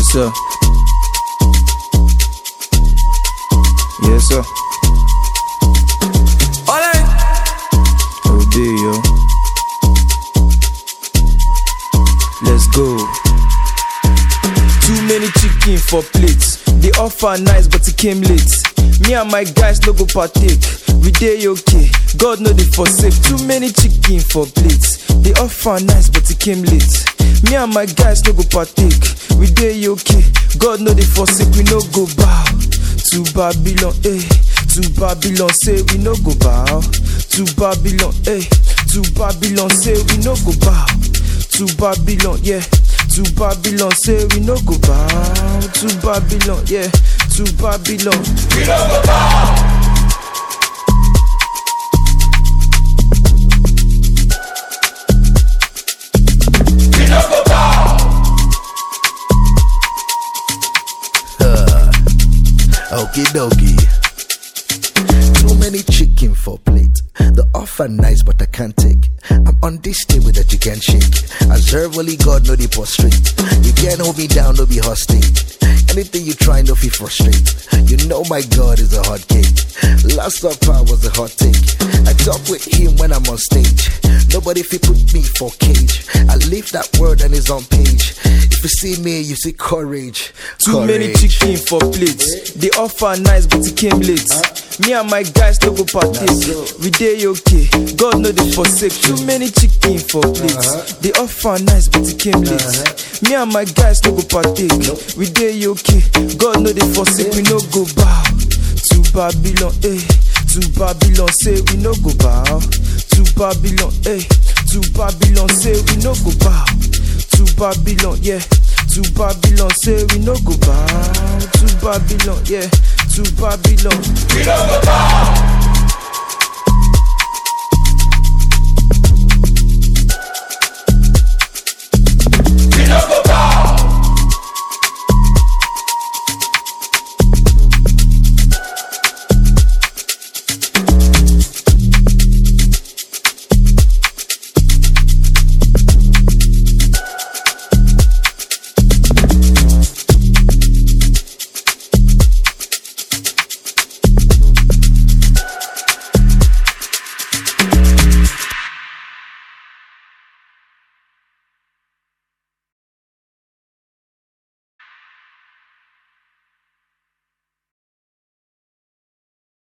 sir. Yes, sir. Alright. Obey, yo. Let's go. Too many chicken for plates. The offer nice, but it came late. Me and my guys no go partake. We dey okay. God know they forsake. Too many chicken for plates. The offer nice, but it came late. Me and my guys no go partake. We dey okay. God know they forsake. We no go bow to Babylon. Eh. To Babylon, say we no go bow. To Babylon, eh. To Babylon, say we no go bow. To Babylon, yeah. To Babylon, say we no go bow. To Babylon, yeah. To Babylon. We no go bow. We no go bow. Okie dokie. Too many chicken for plate. The offer nice, but I can't take. I'm on this table that you can't shake. Observe only God know the prostrate. You can't hold me down, no be hostage. Anything you try, no feel frustrate. You know my God is a hot cake. Last supper was a hot take. I talk with him when I'm on stage. Nobody fit put me for cage. I leave that word and it's on page. If you see me, you see courage. Too many Courage. chicken for plates. The offer nice, but it came late. Me and my guys no go partake. We dey okay. God know they forsake. Too many chicken for plates. The offer nice, but it came late. Me and my guys no go partake. We dey okay. God know they forsake. We no go bow to Babylon. Eh. To Babylon, say we no go bow. To Babylon, eh. To Babylon, say we no go bow. To Babylon, yeah. To Babylon, say we no go bow. To Babylon, yeah. To Babylon. We no go bow.